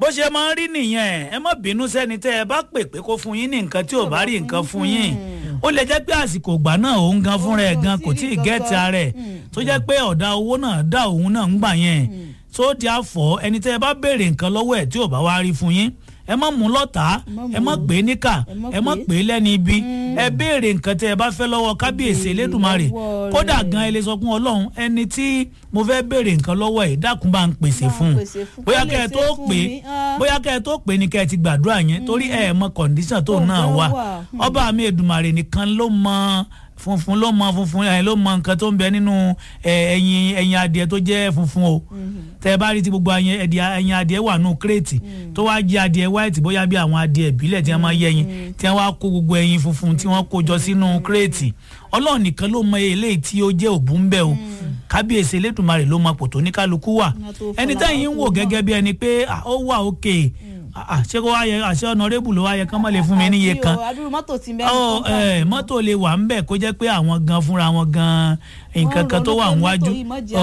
ṣe máa ń rí nìyẹn ẹ má bínú sẹ́ni tẹ́ ẹ bá pè pé kó fún yín ní nǹkan tí ò bá rí nǹkan fún yín ó lè jẹ́ pé àsìkò ìgbà náà òun gan fúnra ẹ̀ gan kò tí ì gẹ́ẹ̀tì ara ẹ̀ tó jẹ́ pé ọ̀dà owó náà dá òun náà ń gbà yẹn tó di àfọ̀ ẹni tẹ́ ẹ bá béèrè nǹkan lọ́wọ́ ẹ̀ tí ò bá wá rí fún yín ẹ má mú lọ́tà ẹ má pè é níkà ẹ má pè é lẹ́ni ibi ẹ béèrè nǹkan tẹ́ ẹ bá fẹ́ lọ́wọ́ kábíyèsí elédùnmarè kódà gan ẹ lè sọ fún ọlọ́run ẹni tí mo fẹ́ béèrè nǹkan lọ́wọ́ ẹ̀ dákun bá ń pèsè fún un bóyá kẹ́ ẹ tó pè é bóyá kẹ́ ẹ tó pè é ní kẹ́ ẹ ti gbàdúrà yẹn torí ẹ mọ kọ̀ǹdíṣàn tó náà wà ọba mi èdùnmarè nìkan ló mọ funfun ló mọ funfun ẹ ló mọ nǹkan tó ń bẹ nínú ẹyin ẹyin adìẹ tó jẹ funfun o tẹ bá rí ti gbogbo ẹyin adìẹ wà nù kírètì tó wá jẹ adìẹ white bóyá bí àwọn adìẹ ìbílẹ̀ tí wọ́n máa yẹ ẹyin tí wọ́n wá kó gbogbo ẹyin funfun tí wọ́n kó jọ sínú kírètì ọlọ́run nìkan ló mọ eléyìí tí ó jẹ́ òbú ń bẹ̀ o kábíyèsí elédùnmarè ló mọ pòtó ní kálukú wà ẹni tẹ́yìn ń wò gẹ́gẹ́ bí ẹni pé ó wà òkè ṣé kó wá yẹ àṣẹ ọ̀nàrẹ́bù ló wá yẹ kán mọ̀ lè fún mi níye kan mọ́tò lè wà ń bẹ̀ kó jẹ́ pé àwọn gan fúnra wọn gan nǹkan kan tó wà níwájú.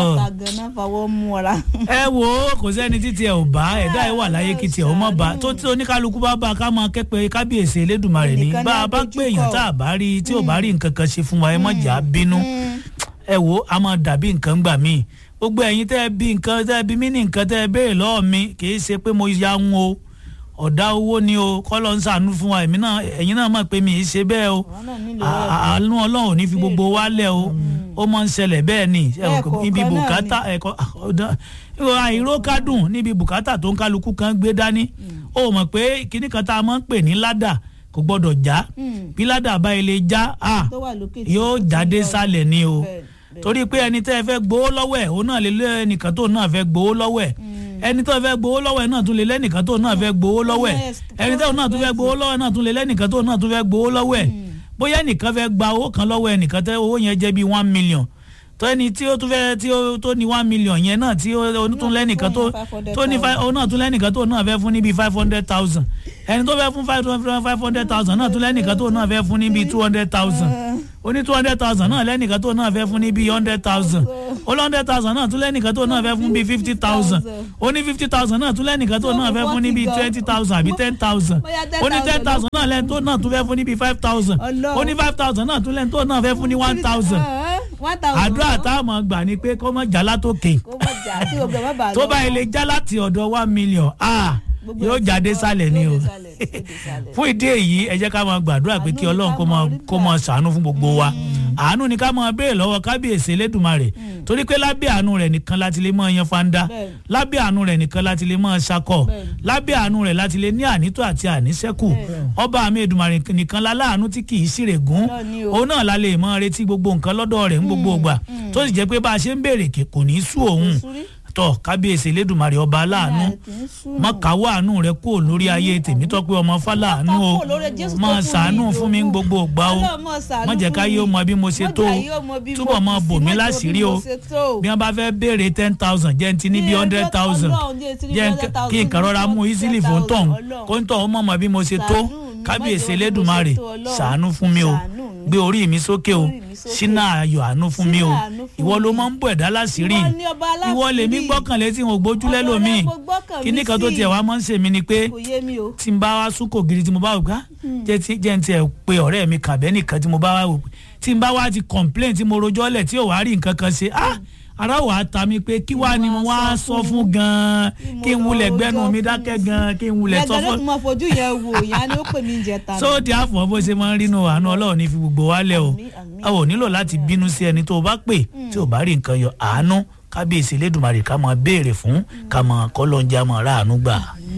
ẹ wo kò sẹ́ni títí ẹ̀ ò bá ẹ̀dá ẹ̀ wà láyé kí tiẹ̀ ó mọ̀ bá tó tí oníkálukú bá bá ká máa kẹ́pẹ́ kábíyèsí elédùnmarè ní bá a bá pé èèyàn tá a bá rí tí ò bá rí nǹkan kan ṣe fún wa ẹ mọ̀ jà bínú ẹ wo a máa dàbí nǹkan gbà míì gbogbo ẹ̀yin tẹ́ ẹ bí nǹkan tẹ́ ẹ bí mí ní nǹkan tẹ́ ẹ béèrè lọ́wọ́ mi kì í ṣe pé mo ya ń o ọ̀dà owó ni o kọ́lọ́ ń sànú fún wa èmi náà ẹ̀yin náà mọ̀ pé mi ì ṣe bẹ́ẹ̀ o àánú ọlọ́run ò ní fi gbogbo wa lẹ̀ o ó máa ń ṣẹlẹ̀ bẹ́ẹ̀ ni níbi bùkátà ẹ̀kọ́ àìró kádùn níbi bùkátà tó ń kálukú kan gbé dání ó mọ̀ pé kíní kan tá a máa ń pè ní ládà kò gbọ́dọ̀ já bí ládà bá ilé já yóò jáde sálẹ̀ ni o torí pé ẹni tẹ́ ẹ fẹ́ gbowó lọ́wọ́ ẹ̀ òun náà lè lé ẹnìkan tó náà fẹ́ gbowó lọ́wọ́ ẹ̀ ẹni tó fẹ́ gbowó lọ́wọ́ ẹ̀ náà tún lè lẹ́nìkan tó náà fẹ́ gbowó lọ́wọ́ ẹ̀ ẹni tó náà tún fẹ́ gbowó lọ́wọ́ ẹ̀ náà tún lè lẹ́nìkan tó náà tún fẹ́ gbowó lọ́wọ́ ẹ̀ bóyá ẹnìkan fẹ́ gba owó kan lọ́wọ́ ẹnìkan tẹ́ owó yẹn jẹ́ bíi one million tó ẹni tí ó tún fẹ́ tí ó tó ní one million yẹn náà tí ó tún lẹ́nìkan tó tó ní ó náà tún lẹ́nìkan tó náà fẹ́ fún níbi five hundred thousand ẹni tó fẹ́ fún five hundred thousand náà tún lẹ́nìkan tó náà fẹ́ fún níbi two hundred thousand ó ní two hundred thousand náà lẹ́nìkan tó náà fẹ́ fún níbi hundred thousand ó ní hundred thousand náà tún lẹ́nìkan tó náà fẹ́ fún bíi fifty thousand ó ní fifty thousand náà tún lẹ́nìkan tó náà fẹ́ fún níbi twenty thousand àbí ten thousand ó ní ten thousand náà lẹ́ni tó náà tún fẹ́ fún níbi five thousand ó ní five thousand náà tún lẹ́ni tó náà fẹ́ fún ní one thousand àdúrà táwọn gbà ni pé kó mọ̀ já látòkè tó bá ilé já láti ọ̀dọ̀ one million ah yóò jáde sálẹ̀ ni o fún ìdí èyí ẹ jẹ́ ká máa gbàdúrà pé kí ọlọ́run kó máa ṣàánú fún gbogbo wa àánú ni ká máa béèrè lọ́wọ́ kábíyèsí elédùnmarè torí pé lábẹ́ àánú rẹ̀ nìkan láti lè máa yan fanda lábẹ́ àánú rẹ̀ nìkan láti lè máa ṣakọ̀ lábẹ́ àánú rẹ̀ láti lè ní ànító àti àníṣẹ́kù ọba àmì èdùnmarè nìkan láláàánú tí kì í ṣìrègùn òun náà la lè máa retí gbogbo nǹkan lọ́dọ̀ rẹ̀ ń gbogbo ìgbà tó sì jẹ́ pé bá a ṣe ń béèrè kò ní í sú òun tọ kábíyèsí elédùnmarè ọba aláàánú má káwọ́ àánú rẹ kúrò lórí ayé tèmi tọ́ pé ọmọ fáláàánú o má ṣàánú fún mi gbogbo ògbà o má jẹ́ ká yé o mọ bí mo ṣe tó o túbọ̀ mọ bò mí láṣìírí o bí wọ́n bá fẹ́ béèrè ten thousand jẹ́ n ti ní bí hundred thousand jẹ́ kí n kàn rọra mú easily fún tọ̀hún kó ń tọ̀hún mọ̀ mọ́ bí mo ṣe tó kábíyèsí elédùnmarè ṣàánú fún mi o gbé orí mi sókè o ṣínà ayọ̀ àánú fún mi o ìwọ ló máa ń bọ̀ ẹ̀dá láṣìírí ìwọ lèmi gbọ́kànlé tí mo gbójúlẹ̀ lómi kíní kan tó tiẹ̀ wá máa ń ṣe mí ni pé tí n bá wá súnkò gidi tí mo bá wò ká jẹ́ n tiẹ̀ pé ọ̀rẹ́ mi kàbẹ́ nìkan tí mo bá wá wò tí n bá wá ti complain tí mo rojọ́ lẹ̀ tí ò wá rí nǹkan kan ṣe ah ara wà á ta mi pé kí wàá ni mo wá sọ fún gan-an kí n wulẹ̀ gbẹ́nu mi dákẹ́ gan-an kí n wulẹ̀ sọ fún. ẹgbẹ́ ló mọ fojú yẹn wò ìyá ni ó pè mí jẹ ta. so di àfọ̀ bó ṣe máa ń rínú àánú ọlọ́run ní fi gbogbo wa lẹ̀ o a ò nílò láti bínú sí ẹni tó o bá pè tí o bá rí nǹkan yọ àánú kábíyèsí elédùnmarè ká máa béèrè fún ká máa kọ́ lọ́njà máa ráàánú gbà.